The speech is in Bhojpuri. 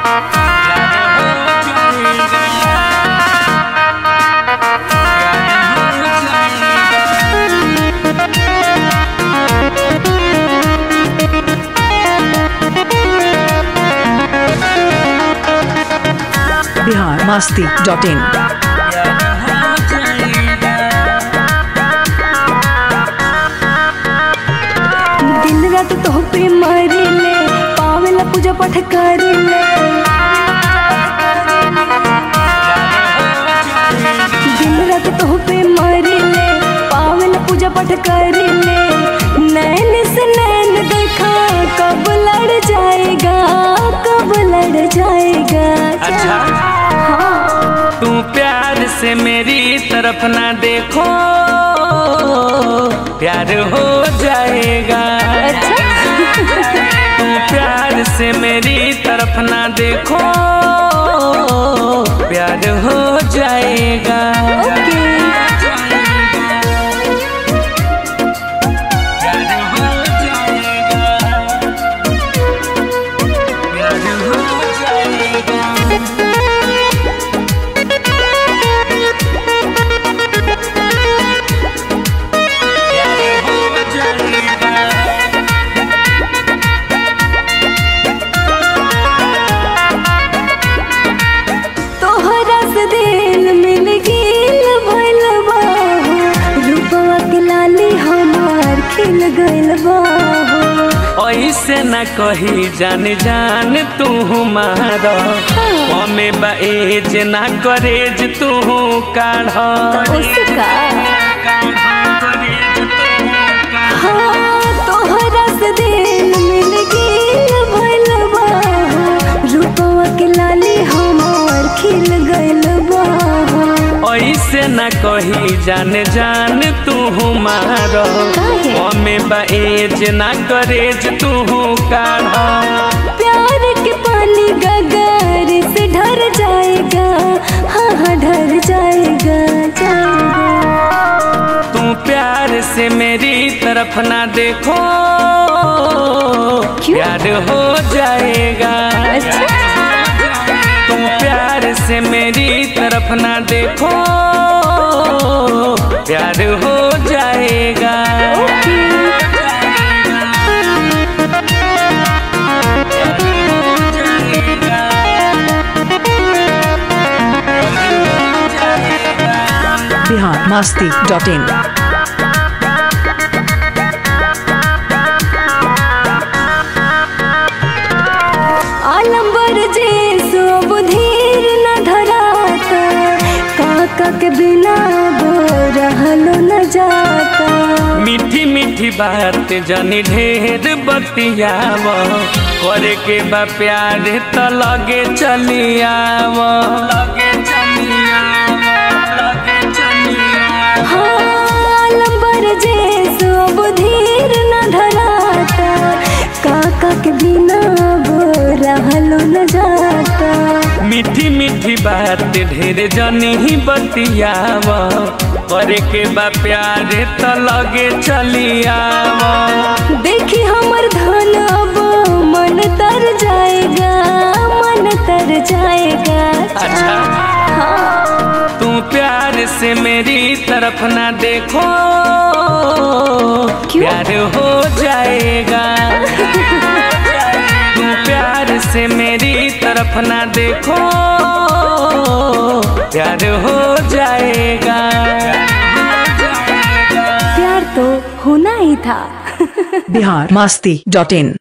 बिहार मस्ती डॉट इन दिन रात तो पे मरी ले पावेला पूजा पाठ करी ले दिन रात तो पे मरी ले पावेला पूजा पाठ करी ले नैन से नैन देखा कब लड़ जाएगा कब लड़ जाएगा अच्छा हाँ तू प्यार से मेरी तरफ ना देखो प्यार हो जाएगा अच्छा तू प्यार से मेरी तरफ ना देखो प्यार हो जाएगा ओके प्यार हो जाएगा प्यार हो जाएगा प्यार हो जाएगा तोहरा से दिल मिल गेल भइल बा रूपवा के लाली हमार खिल गइल बा ऐसे न कही जान जान तू मार हमें बेज ना करेज तू काढ़ उसका हाँ तोहरा से दिल मिल गेल भइल बा रूपवा के लाली हमार खिल गइल बा ऐसे न कही जान जान तू मार काहे? हमें बेज ना करेज तू काढ़ प्यार के पानी गगर से ढर जाएगा हाँ हाँ ढर जाएगा जाएगा तू प्यार से मेरी तरफ ना देखो क्यों? प्यार हो जाएगा अच्छा तू प्यार से मेरी तरफ ना देखो प्यार हो जाएगा ओके बिहार मस्ती डॉट इन आलम्बर जे सब धीर न धराता काका के बिना बो रहलो न जाता मीठी मीठी बात जनी ढेर बतियाव करे के बा प्यार तो लगे चली आव लगे चली आव लगे चली आव हाँ आलम्बर जे सब धीर न धराता काका के बिना बो रहलो न जाता मीठी मीठी बात ढेर जनी ही बतियाव करे के बा प्यार तो लगे चली आव देखी हमर धन अब मन तर जाएगा मन तर जाएगा अच्छा हाँ तू प्यार से मेरी तरफ ना देखो क्यों? प्यार हो जाएगा तू प्यार से मेरी तरफ ना देखो प्यार हो जाएगा प्यार तो होना ही था बिहार मस्ती डॉट इन